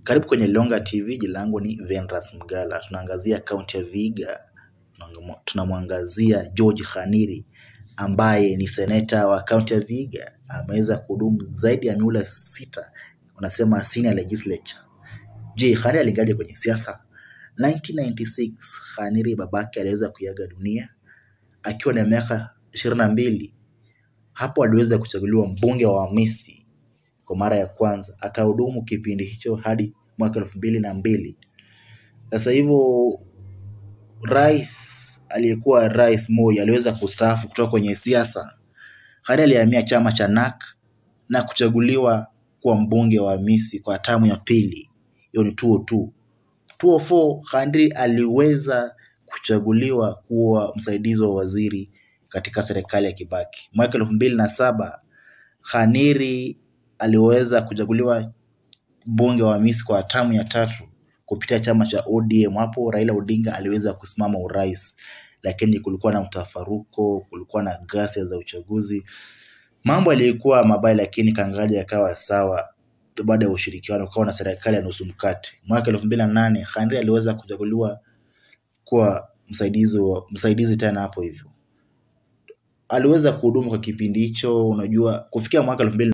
Karibu kwenye Longa TV, jina langu ni Venras Mgala. Tunaangazia kaunti ya Vihiga, tunamwangazia George Khaniri ambaye ni seneta wa kaunti ya Vihiga. Ameweza kuhudumu zaidi ya miula sita, unasema senior legislature. Je, Khaniri aliingiaje kwenye siasa? 1996 Khaniri babake aliweza kuiaga dunia akiwa na miaka ishirini na mbili. Hapo aliweza kuchaguliwa mbunge wa Wamisi kwa mara ya kwanza, akahudumu kipindi hicho hadi mwaka elfu mbili na mbili. Sasa hivyo rais aliyekuwa rais Moi aliweza kustaafu kutoka kwenye siasa. Khaniri alihamia chama cha NAK na kuchaguliwa kuwa mbunge wa Hamisi kwa tamu ya pili, hiyo ni 202. 204 Khaniri aliweza kuchaguliwa kuwa msaidizi wa waziri katika serikali ya Kibaki. Mwaka elfu mbili na saba Khaniri aliweza kuchaguliwa mbunge wa Hamisi kwa tamu ya tatu kupitia chama cha ODM. Hapo Raila Odinga aliweza kusimama urais, lakini kulikuwa na mtafaruko, kulikuwa na ghasia za uchaguzi, mambo yalikuwa mabaya, lakini kangaja yakawa sawa baada ya ushirikiano, kukawa na serikali ya nusu mkate. Mwaka elfu mbili na nane Khaniri aliweza kuchaguliwa kuwa msaidizi wa msaidizi tena hapo hivyo aliweza kuhudumu kwa kipindi hicho. Unajua, kufikia mwaka elfu mbili